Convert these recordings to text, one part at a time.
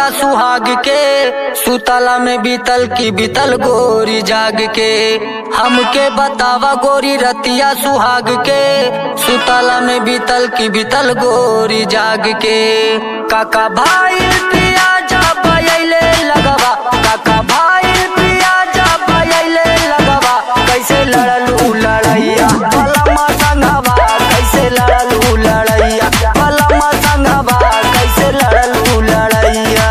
रतिया सुहाग के सुतला में बीतल की बीतल गोरी जाग के हमके बतावा गोरी रतिया सुहाग के सुतला में बीतल की बीतल गोरी जाग के काका भाई पिया जा बयले लगवा काका भाई पिया जा बयले लगवा कैसे लड़लू लड़ैया पलमा संगवा कैसे लड़लू लड़ैया पलमा संगवा कैसे लड़लू लड़ैया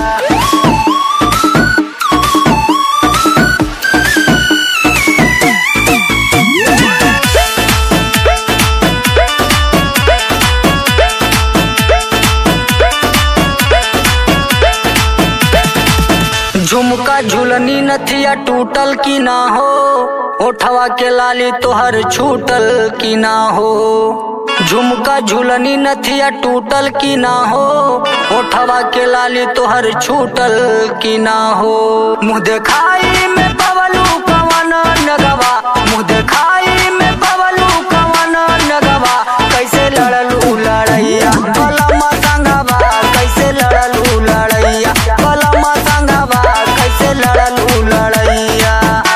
झुमका झुलनी नथिया टूटल की ना हो ओठवा के लाली तोहर छूटल की ना हो झुमका झुलनी नथिया टूटल की ना हो ओठवा के लाली तोहर छूटल की ना हो मुँह देखाई में पवलू कवन नगवा मुँह देखाई में पवलू कवन नगवा कैसे लड़लू लड़ैया बलमा संगवा कैसे लड़लू लड़ैया बलमा संगवा कैसे लड़लू लड़ैया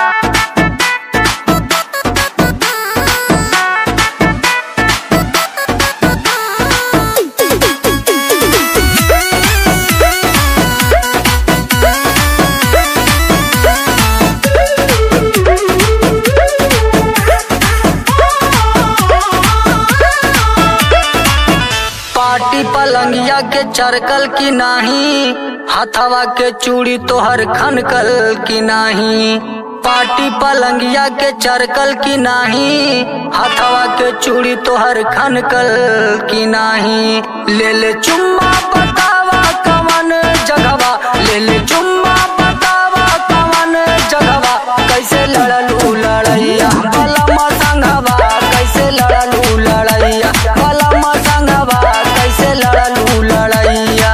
पाटी पलंगिया के चरकल की नाही हथवा के चूड़ी तोहर खनकल की नाही पाटी पलंगिया के चरकल की नाही हथवा के चूड़ी तोहर खनकल की नाही ले ले चुम्मा बतावा कवन जगवा ले ले चुम्मा बतावा कवन जगवा कैसे लड़लू लड़ैया बलमा संगवा कैसे लड़लू लड़ैया बलमा संगवा कैसे लड़लू लड़ैया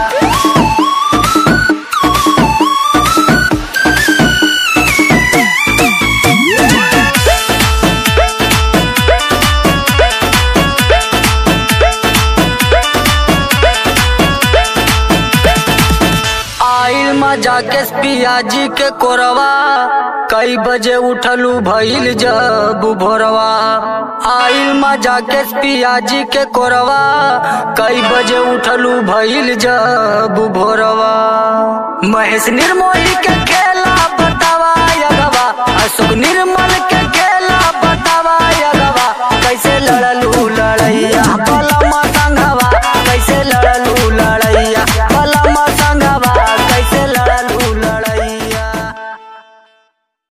आइल मजा के पियाजी के कोरवा कई बजे उठलू भइल जब भोरवा आइल मजा के पियाजी के कोरवा कई बजे उठलू भइल जब भोरवा महेश निर्मोही के खेला बतावा यगवा अशोक निर्मोही